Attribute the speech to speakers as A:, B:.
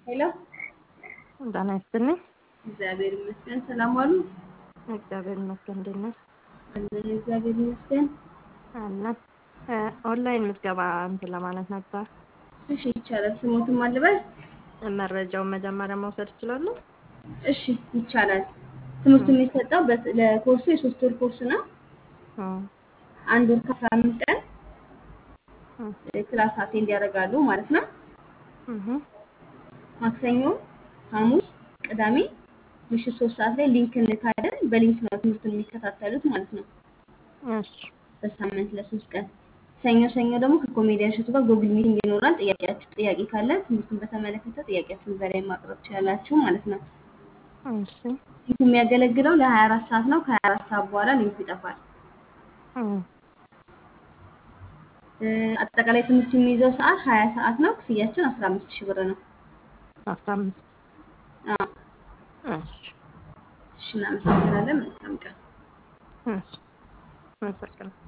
A: ሄሎ
B: ጤና ይስጥልኝ።
A: እግዚአብሔር ይመስገን። ሰላም ዋሉ?
B: እግዚአብሔር ይመስገን። እንዴት ነሽ?
A: አለን እግዚአብሔር ይመስገን።
B: አለን። ኦንላይን ምዝገባ እንትን ለማለት ነበር።
A: እሺ ይቻላል። ስሞትም አልበል።
B: መረጃውን መጀመሪያ መውሰድ እችላለሁ?
A: እሺ ይቻላል። ትምህርቱ የሚሰጠው በት- ለኮርሱ የሶስት ወር ኮርስ ነው።
B: እም፣
A: አንድ ወር ከአስራ አምስት ቀን
B: እም፣
A: ክላስ አቴንድ ያደርጋሉ ማለት ነው።
B: እም፣
A: ማክሰኞ፣ ሐሙስ፣ ቅዳሜ ምሽት ሶስት ሰዓት ላይ ሊንክ እንልካለን። በሊንክ ነው ትምህርቱን የሚከታተሉት ማለት ነው።
B: እሺ፣
A: በሳምንት ለሶስት ቀን። ሰኞ ሰኞ ደግሞ ከኮሜዲያን እሸቱ ጋር ጎግል ሚቲንግ ይኖራል። ጥያቄያችሁ ጥያቄ ካለ ትምህርቱን በተመለከተ ጥያቄያችሁን እዛ ላይ ማቅረብ ትችላላችሁ ማለት ነው።
B: እሺ፣
A: ሊንኩ የሚያገለግለው ለ24 ሰዓት ነው። ከ24 ሰዓት በኋላ ሊንኩ ይጠፋል።
B: እም፣
A: እ፣ አጠቃላይ ትምህርቱ የሚይዘው ሰዓት 20 ሰዓት ነው። ክፍያችን 15 ሺህ ብር ነው።
B: አስራ አምስት
A: አዎ፣
B: እሺ፣
A: እሺ እናመሰግናለን። መልካም ቀን።
B: እሺ፣ አመሰግናለሁ።